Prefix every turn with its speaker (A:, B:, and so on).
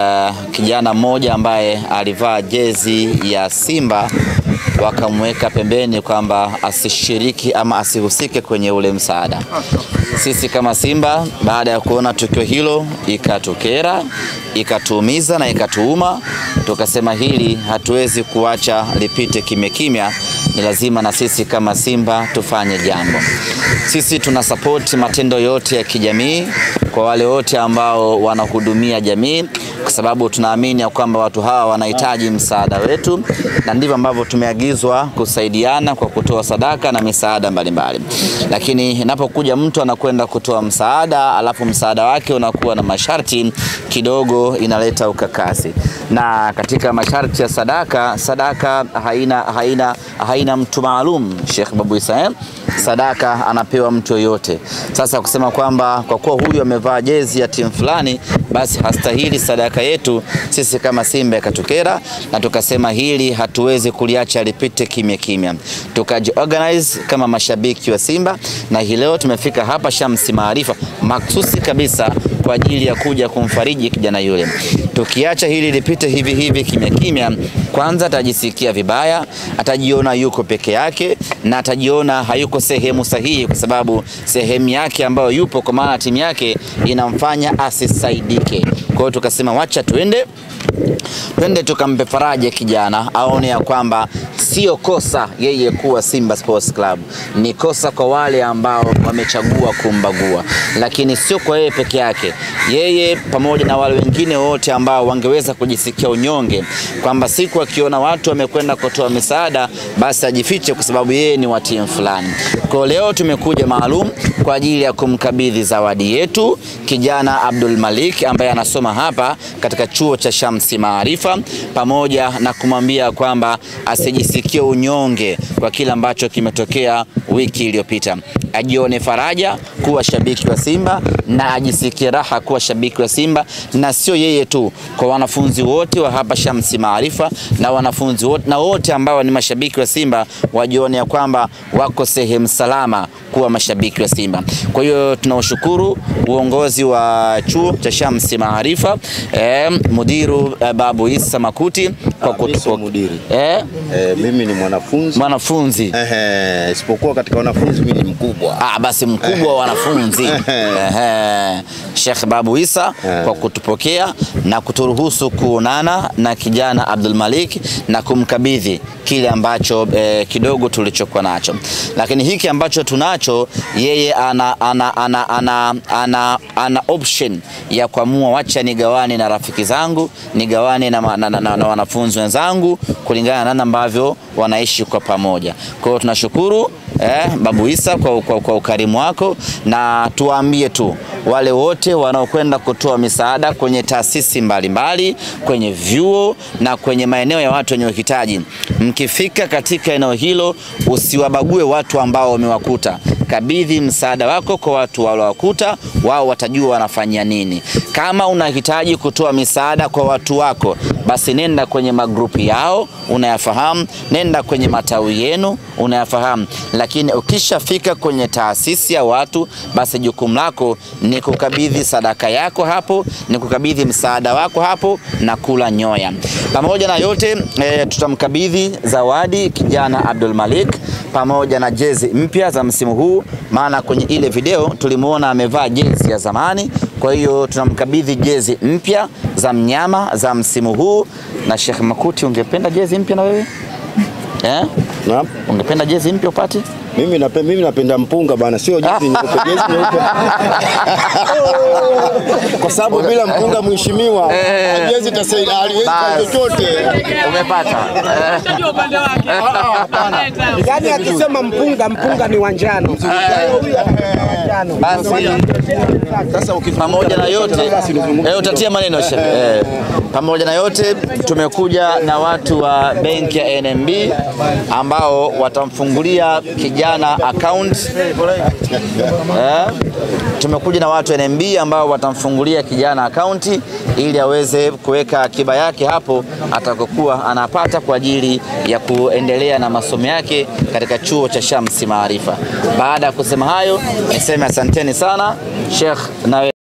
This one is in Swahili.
A: Uh, kijana mmoja ambaye alivaa jezi ya Simba wakamweka pembeni kwamba asishiriki ama asihusike kwenye ule msaada. Sisi kama Simba baada ya kuona tukio hilo ikatukera, ikatuumiza na ikatuuma, tukasema hili hatuwezi kuacha lipite kimya kimya, ni lazima na sisi kama Simba tufanye jambo. Sisi tuna support matendo yote ya kijamii kwa wale wote ambao wanahudumia jamii kwa sababu tunaamini ya kwamba watu hawa wanahitaji msaada wetu, na ndivyo ambavyo tumeagizwa kusaidiana kwa kutoa sadaka na misaada mbalimbali. Lakini inapokuja mtu anakwenda kutoa msaada, alafu msaada wake unakuwa na masharti kidogo, inaleta ukakasi. Na katika masharti ya sadaka, sadaka haina, haina, haina mtu maalum. Sheikh Babu Isa, sadaka anapewa mtu yoyote. Sasa kusema kwamba kwa kuwa huyu amevaa jezi ya timu fulani, basi hastahili sadaka yetu, sisi kama Simba ikatukera, na tukasema hili hatuwezi kuliacha lipite kimya kimya, tukajiorganize kama mashabiki wa Simba, na hii leo tumefika hapa Shamsi Maarifa maksusi kabisa kwa ajili ya kuja kumfariji kijana yule. Tukiacha hili lipite hivi hivi kimya kimya, kwanza atajisikia vibaya, atajiona yuko peke yake na atajiona hayuko sehemu sahihi, kwa sababu sehemu yake ambayo yupo, kwa maana timu yake inamfanya asisaidike. Kwa hiyo tukasema wacha tuende twende tukampe faraja kijana, aone ya kwamba sio kosa yeye kuwa Simba Sports Club, ni kosa kwa wale ambao wamechagua kumbagua, lakini sio kwa yeye peke yake. Yeye pamoja na wale wengine wote ambao wangeweza kujisikia unyonge kwamba siku akiona watu wamekwenda kutoa misaada, basi ajifiche kwa sababu yeye ni wa timu fulani. Kwa leo tumekuja maalum kwa ajili ya kumkabidhi zawadi yetu kijana Abdul Malik ambaye anasoma hapa katika chuo cha Shamsi Maarifa, pamoja na kumwambia kwamba asijisikie unyonge kwa kile ambacho kimetokea wiki iliyopita, ajione faraja kuwa shabiki wa Simba na ajisikie raha kuwa shabiki wa Simba, na sio yeye tu, kwa wanafunzi wote wa hapa Shamsi Maarifa na wanafunzi wote na wote ambao ni mashabiki wa Simba wajione ya kwamba wako sehemu salama kuwa mashabiki wa Simba. Kwa hiyo tunawashukuru uongozi wa chuo cha Shamsi Maarifa, eh, mudiru eh, Babu Isa Makuti kwa
B: kutupo mudiri.
A: Eh,
B: Eh, mimi ni mwanafunzi
A: mwanafunzi
B: Ehe, isipokuwa katika wanafunzi mimi ni mkubwa.
A: Ah, basi mkubwa wa wanafunzi Ehe. Sheikh Babu Isa kwa kutupokea na kuturuhusu kuonana na kijana Abdul Malik na kumkabidhi kile ambacho eh, kidogo tulichokuwa nacho, lakini hiki ambacho tunacho yeye ana, ana, ana, ana, ana, ana option ya kuamua, wacha nigawane na rafiki zangu, nigawane na, na, na, na, na wanafunzi wenzangu kulingana na namna ambavyo wanaishi kwa pamoja. Kwa hiyo tunashukuru eh, Babu Isa kwa, kwa, kwa ukarimu wako, na tuwaambie tu wale wote wanaokwenda kutoa misaada kwenye taasisi mbalimbali, kwenye vyuo na kwenye maeneo ya watu wenye uhitaji, mkifika katika eneo hilo usiwabague watu ambao wamewakuta kabidhi msaada wako kwa watu waliowakuta, wao watajua wanafanya nini. Kama unahitaji kutoa misaada kwa watu wako, basi nenda kwenye magrupu yao unayafahamu, nenda kwenye matawi yenu unayafahamu, lakini ukishafika kwenye taasisi ya watu, basi jukumu lako ni kukabidhi sadaka yako hapo, ni kukabidhi msaada wako hapo na kula nyoya. Pamoja na yote e, tutamkabidhi zawadi kijana Abdul Malik pamoja na jezi mpya za msimu huu, maana kwenye ile video tulimuona amevaa jezi ya zamani. Kwa hiyo tunamkabidhi jezi mpya za mnyama za msimu huu. Na Sheikh Makuti, ungependa jezi mpya na wewe eh?
B: Naam.
A: Ungependa jezi mpya upate?
B: Mimi napenda, mimi napenda mpunga bana, sio jezi nyeupe, jezi nyeupe. Kwa sababu bila mpunga mheshimiwa,
A: Eh.
B: jezi itasaidia haliwezi kwa
A: Basi.
B: chochote.
A: Umepata eh?
C: Unajua upande wake.
D: Yaani akisema mpunga mpunga ni wanjano. Wanjano.
A: Basi
B: Sasa ukifika
A: pamoja na yote eh, utatia maneno Sheikh. Eh, pamoja na yote tumekuja na watu wa benki ya NMB ambao watamfungulia kijana account eh, tumekuja na watu wa NMB ambao watamfungulia kijana akaunti ili aweze kuweka akiba yake hapo atakokuwa anapata kwa ajili ya kuendelea na masomo yake katika chuo cha Shamsi Maarifa. Baada ya kusema hayo, niseme asanteni sana Sheikh na